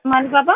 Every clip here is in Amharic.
ማሊባባ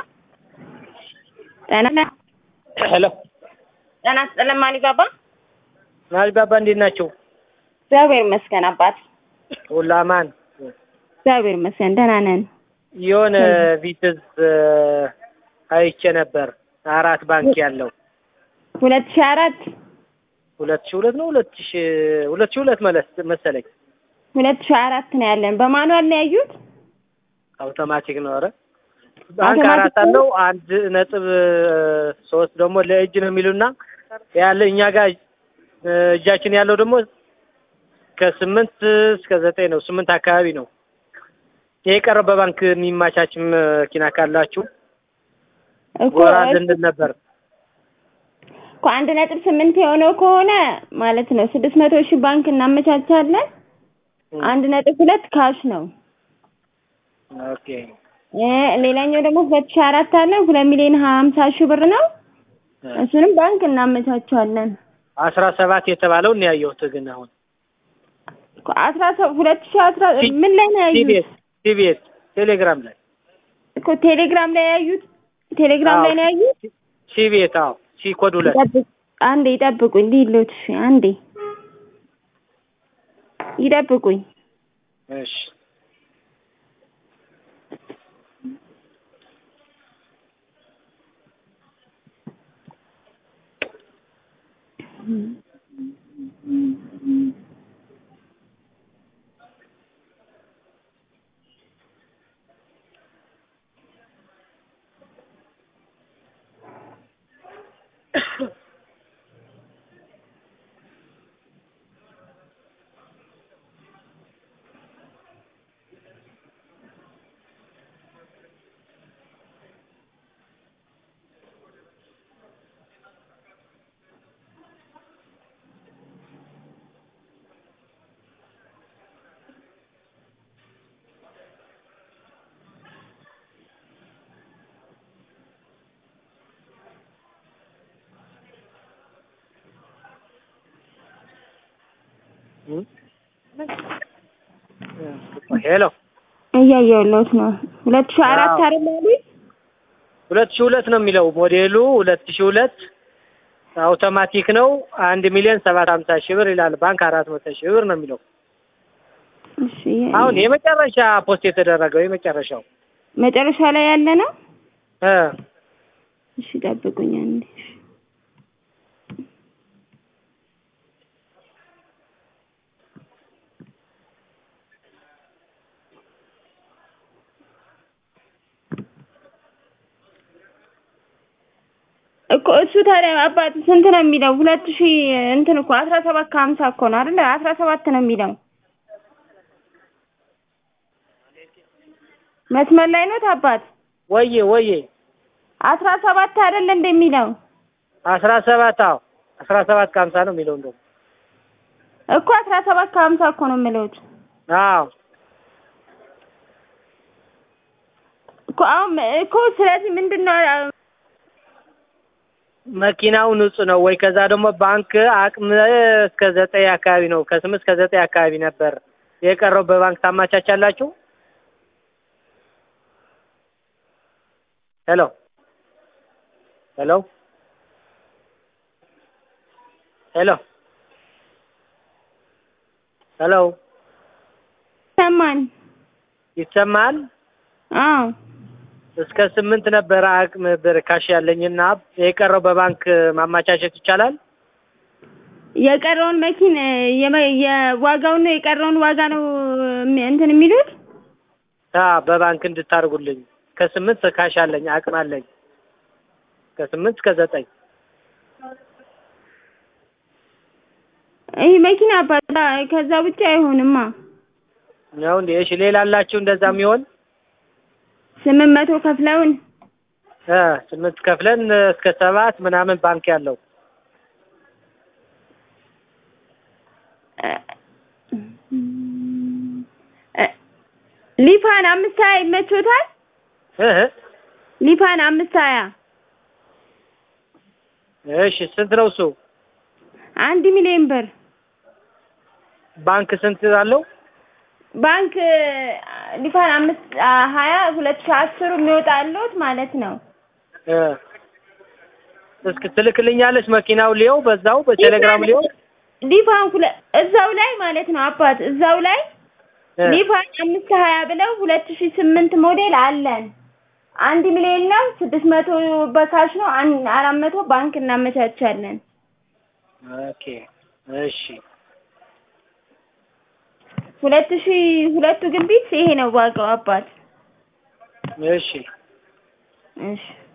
ጤና ሄሎ ጤና ይስጥልን ማሊባባ። ማሊባባ እንዴት ናቸው? እግዚአብሔር ይመስገን አባት፣ ሁሉ አማን? እግዚአብሔር ይመስገን ደህና ነን። የሆነ ቪትዝ አይቼ ነበር አራት ባንክ ያለው ሁለት ሺህ አራት ሁለት ሺህ ሁለት ነው ሁለት ሺህ ሁለት ሺህ ሁለት መለስ መሰለኝ ሁለት ሺህ አራት ነው ያለን። በማኑዋል ነው ያዩት። አውቶማቲክ ነው። ኧረ ባንክ አራት አለው አንድ ነጥብ ሶስት ደግሞ ለእጅ ነው የሚሉና ያለ እኛ ጋር እጃችን ያለው ደግሞ ከስምንት እስከ ዘጠኝ ነው። ስምንት አካባቢ ነው። ይሄ የቀረው በባንክ የሚማቻች መኪና ካላችሁ እኮ ጎራ እንድንል ነበር። እኮ አንድ ነጥብ ስምንት የሆነው ከሆነ ማለት ነው ስድስት መቶ ሺህ ባንክ እናመቻቻለን። አንድ ነጥብ ሁለት ካሽ ነው። ኦኬ እ ሌላኛው ደግሞ ሁለት ሺህ አራት አለ ሁለት ሚሊዮን ሀምሳ ሺህ ብር ነው። እሱንም ባንክ እናመቻቻለን። አስራ ሰባት የተባለው ነው ያየሁት። ግን አሁን እኮ አስራ ሰ- ሁለት ሺህ አስራ ምን ላይ ነው ያዩት? ቲቢኤስ ቲቢኤስ ቴሌግራም ላይ እኮ ቴሌግራም ላይ ያዩት ቴሌግራም ላይ ነው ያዩት። ሲቤት አዎ ሲ ኮድ ሁለት ይጠብቅ አንዴ ይጠብቁኝ ሊሎት እሺ አንዴ ይጠብቁኝ እሺ ሄሎ እያየሁለት ነው ሁለት ሺህ አራት አዎ። አይደል ያሉኝ ሁለት ሺህ ሁለት ነው የሚለው ሞዴሉ ሁለት ሺህ ሁለት አውቶማቲክ ነው። አንድ ሚሊዮን ሰባት ሀምሳ ሺህ ብር ይላል። ባንክ አራት መቶ ሺህ ብር ነው የሚለው። እሺ አሁን የመጨረሻ ፖስት የተደረገው የመጨረሻው መጨረሻ ላይ ያለ ነው እ እሺ ጠብቁኝ አንዴ እሺ። እኮ እሱ ታዲያ አባት ስንት ነው የሚለው? ሁለት ሺህ እንትን እኮ አስራ ሰባት ከሀምሳ እኮ ነው አይደለ? አስራ ሰባት ነው የሚለው። መስመር ላይ ነው አባት ወዬ ወዬ አስራ ሰባት አይደል እንደሚለው አስራ ሰባት አዎ አስራ ሰባት ከሀምሳ ነው የሚለው እንደው እኮ አስራ ሰባት ከሀምሳ እኮ ነው የምለውት አዎ እኮ አሁን እኮ ስለዚህ ምንድን ነው መኪናው ንጹህ ነው ወይ? ከዛ ደግሞ ባንክ አቅም እስከ ዘጠኝ አካባቢ ነው ከስምንት እስከ ዘጠኝ አካባቢ ነበር የቀረው። በባንክ ታማቻቻላችሁ? ሄሎ ሄሎ ሄሎ ሄሎ ሰማን? ይሰማል? አዎ እስከ ስምንት ነበረ አቅም ብር ካሽ ያለኝና የቀረው በባንክ ማማቻቸት ይቻላል? የቀረውን መኪን የመ- የዋጋውን ነው የቀረውን ዋጋ ነው እም- እንትን የሚሉት ታ በባንክ እንድታርጉልኝ ከስምንት ካሽ አለኝ አቅም አለኝ ከስምንት እስከ ዘጠኝ ይህ መኪና አባት ከዛ ውጭ አይሆንማ። ነው እንዴ? እሺ ሌላ አላችሁ እንደዛ የሚሆን ስምንት መቶ ከፍለውን እ ስምንት ከፍለን እስከ ሰባት ምናምን ባንክ ያለው እ፣ ሊፋን አምስት ሀያ ይመቾታል? እ ሊፋን አምስት ሀያ እሺ ስንት ነው እሱ? አንድ ሚሊዮን ብር ባንክ ስንት አለው? ባንክ ሊፋን አምስት አ- ሀያ ሁለት ሺህ አስሩ የሚወጣሉት ማለት ነው። እ እስኪ ትልክልኛለች መኪናው ሊየው በዛው በቴሌግራም ሊየው ሊፋን ሁለ- እዛው ላይ ማለት ነው አባት እዛው ላይ እ ሊፋን አምስት ሀያ ብለው ሁለት ሺህ ስምንት ሞዴል አለን። አንድ ሚሊዮን ነው። ስድስት መቶ በካሽ ነው። አን- አራት መቶ ባንክ እናመቻቻለን። ኦኬ እሺ ሁለት ሺህ ሁለቱ ግን ቢት ይሄ ነው ዋጋው አባት። እሺ እሺ